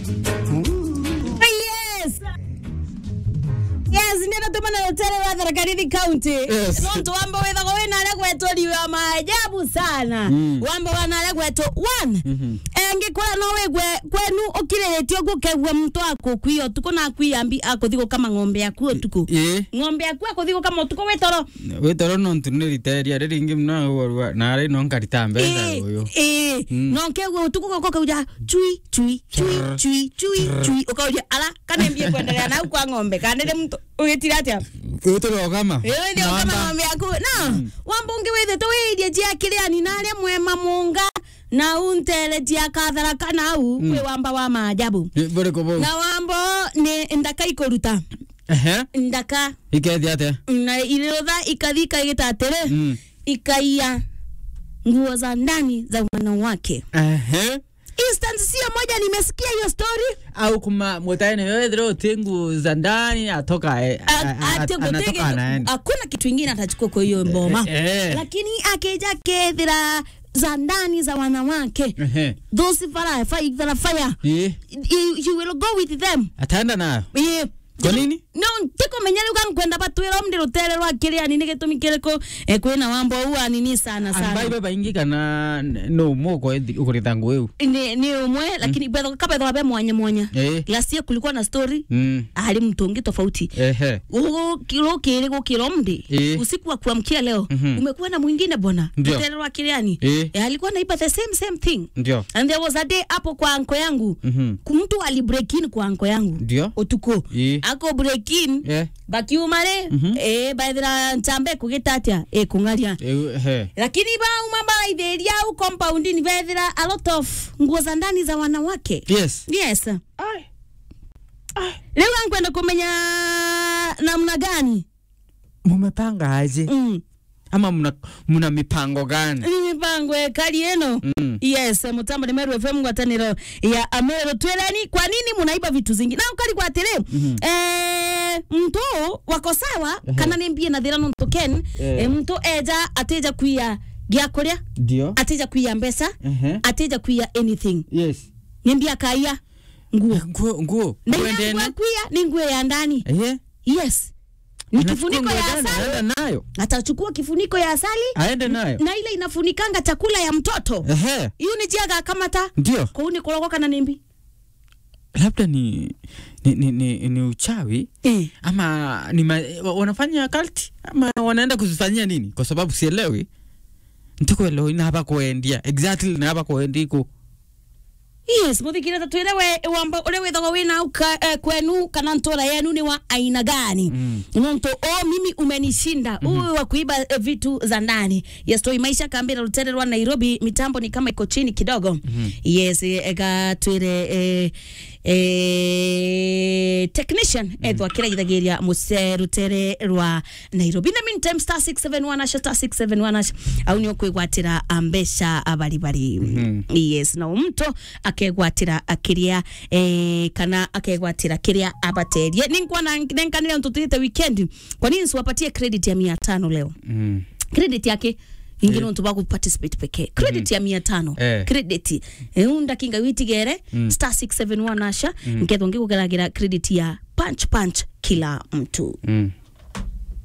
yes yes nä natå mana rå wa tharakarithi county Yes. no tå wamba wä thagwo wä na arä gwetwo riwa maajabu sana Mm. wamba wana arä gwetwo one Mhm. ngä kora no wä gwe kwenu å kirä rä tio ngå kegua må tå akå kwia å tukå na akwiyambi akå thigå kama ng'ombe aku å tukå ä ng'ombe aku akå thigå kama å tukå wä toro wä toro no ntå nä riteria rä ringä mna narä no nkarita mbeca å yå Mm. no kegua å tukå gå kauja chui chui chui chui chui chui å kauja ala kanembie kwendelea nau kwa ng'ombe kandä må å gä tira atä wä tå rogama ndio kama ng'ombe yaku na wamba ungi withite wiirie jia kiriani na aria mwema munga na untele jia katharaka nau kwi wamba wa maajabu bå rä kå bå na wambo ni ndaka ikuruta ndaka ikethi atä na ilirotha ikathi ikaigita atiri Mm. ikaia nguo za ndani za wanawake instance sio moja nimesikia hiyo story au kuma mutaene wethire utingu za ndani atoka eh, A- a- a- ati anatoka gutege- anaenda hakuna kitu ingine atachukua kwa hiyo mboma Eh, eh. lakini akija kethira za ndani za wanawake Ehe. those fara fire fire fire Eh, you, you will go with them ataenda nayo yeah. Kwa nini? no tikomenya riu gankwenda batwira mndi rutere rwa kiriani ni gitumi kiriko eh, kwina wambo ua nini sana sana ambai babaingi kana no moko ukuritha nguo iu ni, ni umwe lakini betho kabetho be mwanya mwanya Eh. last year kulikuwa na story Mm. ali mtungi tofauti ehe kilo kiri gukiro mdi Eh. usiku wa kuamkia leo Mhm. umekuwa na mwingine bwana Ndio. rutere rwa kiriani Eh. Eh, alikuwa naiba the same same thing ndio and there was a day hapo kwa anko yangu Mhm. mtu alibreak in kwa anko yangu ndio utuko Eh. ako break in Eh. bakiumare Mhm. eh baithira nchambe kugita atia eh kungaria Eu- ehe lakini bauma baraithĩria au compound ni bethira a lot of nguo za ndani za wanawake yes yes rĩu ankwenda kumenya namna gani mumepanga aje mm. ama muna, muna mipango gani ni mipango ekari ĩno Mm. yes mutambo ni meru fm ngwatanĩro ya amero twireni kwa nini munaiba vitu zingi na ukari kwa atiri Mhm. eh, mtu wako sawa Ehe. kana ni mbie na thira nontu ken Eh. eh, mtu eja atija kuia gĩa kũrĩa ndio atija kuia mbeca ehe atija kuia anything yes ni mbia kaia nguo nguo nguo na Nguo ile nguo ndene ya kuia ni nguo ya ndani ehe yes ni Anachukua kifuniko nguo ya ndani, asali aenda nayo atachukua kifuniko ya asali aende nayo na ile inafunikanga chakula ya mtoto ehe hiyo ni jiaga kamata ndio kou ni korogoka na nimbi labda ni ni, ni, ni, ni uchawi eh. ama ni ma, wa- wanafanya kalti ama wanaenda kuzifanyia nini kwa sababu sielewi ntikuelewa inaba kuendia exactly naba kuendiku yes muthikire ta twire we wamba ule withagwo wina uka, eh, kwenu kana ntura yenu ni wa aina gani Mm. nonto o mimi umenishinda mm -hmm. wa kuiba eh, vitu za ndani yes toi maisha kambira rutere rwa nairobi mitambo ni kama iko chini kidogo mm -hmm. yes ega twire eh, eh, technician mm -hmm. ethwa kiraithagiria muce rutere rwa nairobi na meantime star 671 asha star 671 asha au ni kwigwatira mbeca baribari mm -hmm. yes na mto akegwatira akiria eh, kana akegwatira kiria abaterie ninkwana nenkanire ntutite weekend kwa nini siwapatie credit ya mia tano leo mm. credit yake ingine untu baku participate pekee credit ya mia tano Eh. credit eh, unda kinga witigere star 671 asha nkethwo ngigukeragira credit ya punch punch kila mtu Mm.